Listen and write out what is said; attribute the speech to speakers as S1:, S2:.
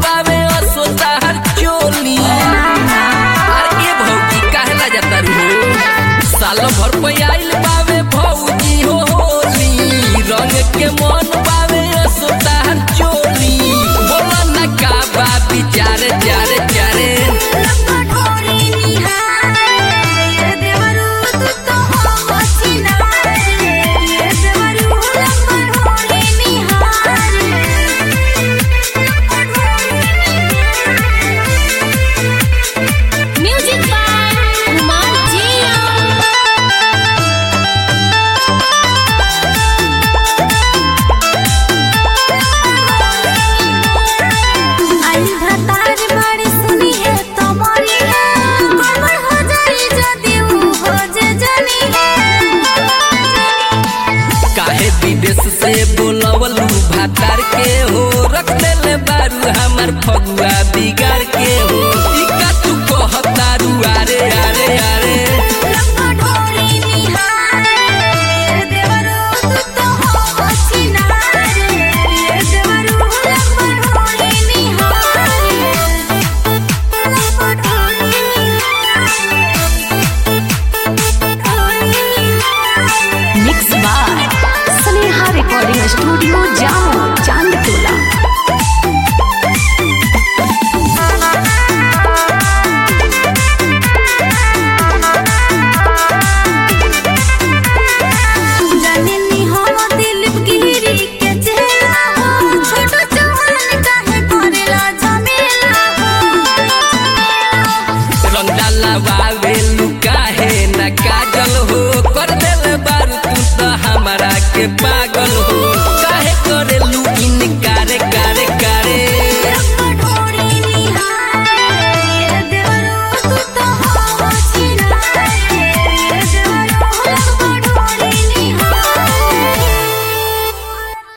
S1: बावे असोता हर चोली अरे ये भौजी कहला जाता रू साल भर पे आइल बावे भौजी हो होली रंग के मन बावे असोता हर चोली बोला ना का बा विचार चारे चारे
S2: म्यूजिक बाय कुमार जिया
S1: काहे विदेश से बोलवलू भातार के हो रख देले बारू हमर फगुआ बिगाड़